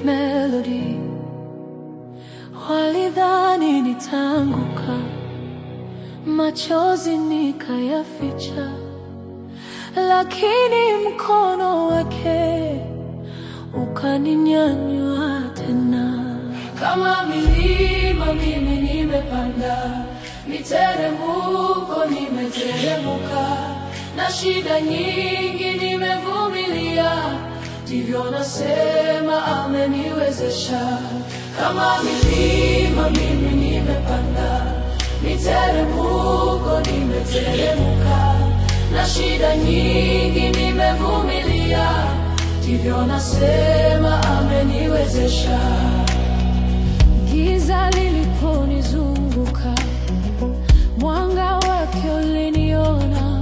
melody, walidhani nitaanguka, machozi nikayaficha, lakini mkono wake ukaninyanyua tena. Kama milima mimi nimepanda, miteremko nimeteremka, na shida nyingi nimevumilia, ndivyo nasema ameniwezesha. Kama milima mimi nimepanda, miteremko nimeteremka, na shida nyingi nimevumilia, ndivyo nasema ameniwezesha. Giza liliponizunguka, mwanga wake uliniona.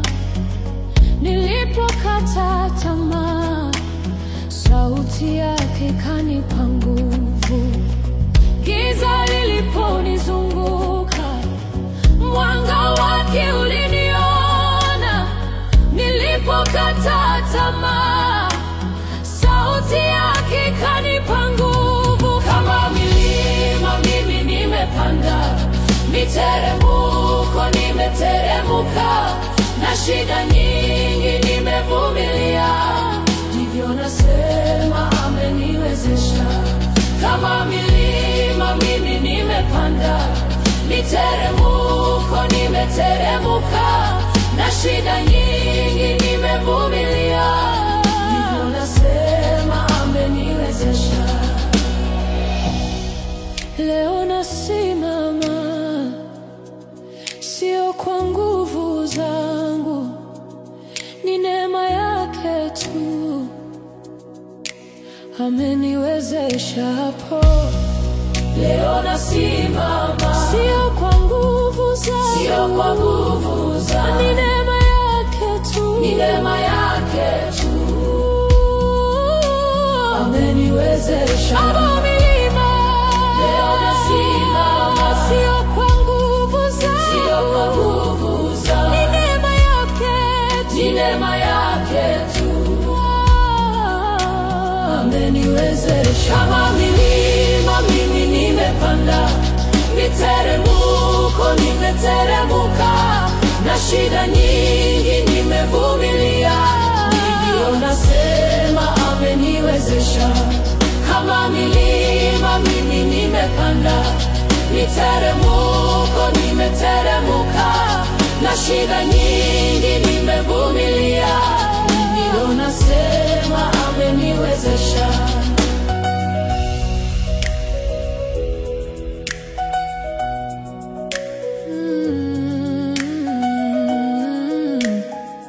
Nilipokata tamaa, sauti yake ikanipa nguvu. Giza liliponizunguka, mwanga wake uliniona. Nilipokata tamaa, sauti yake ikanipa nguvu. Kama milima mimi nimepanda, miteremko nimeteremka, na shida nyingi nimevumilia, ndivyo nasema ameniwezesha. Kama milima mimi nimepanda, miteremko nimeteremka, na shida nyingi nimevumilia, ndivyo nasema ameniwezesha. Leo nasimama, sio kwa nguvu zangu, ni neema yake tu ameniwezesha hapo. Leo nasimama, sio kwa nguvu zangu, sio kwa nguvu zangu, ni neema yake tu, ni neema yake tu ameniwezesha. Kama milima, leo nasimama, sio kwa nguvu zangu, sio kwa nguvu zangu, ni neema yake tu, ni neema yake tu ameniwezesha. Kama milima mimi nimepanda, miteremko nimeteremka, na shida nyingi nimevumilia, ndivyo nasema ameniwezesha. Kama milima mimi nimepanda, miteremko nimeteremka, na shida nyingi nimevumilia, ndivyo nasema ameniwezesha. Mm.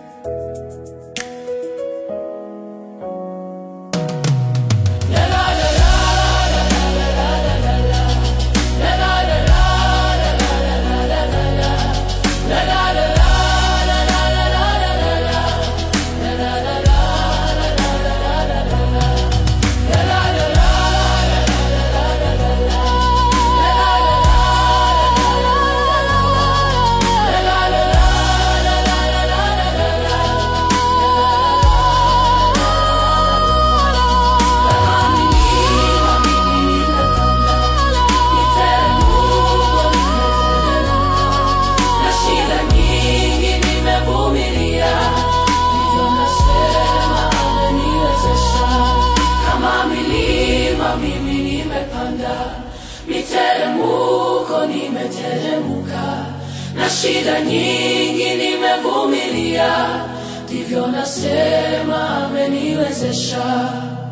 na shida nyingi nimevumilia, ndivyo nasema ameniwezesha. Kama milima mimi nimepanda, miteremko nimeteremka, na shida nyingi nimevumilia, ndivyo nasema ameniwezesha.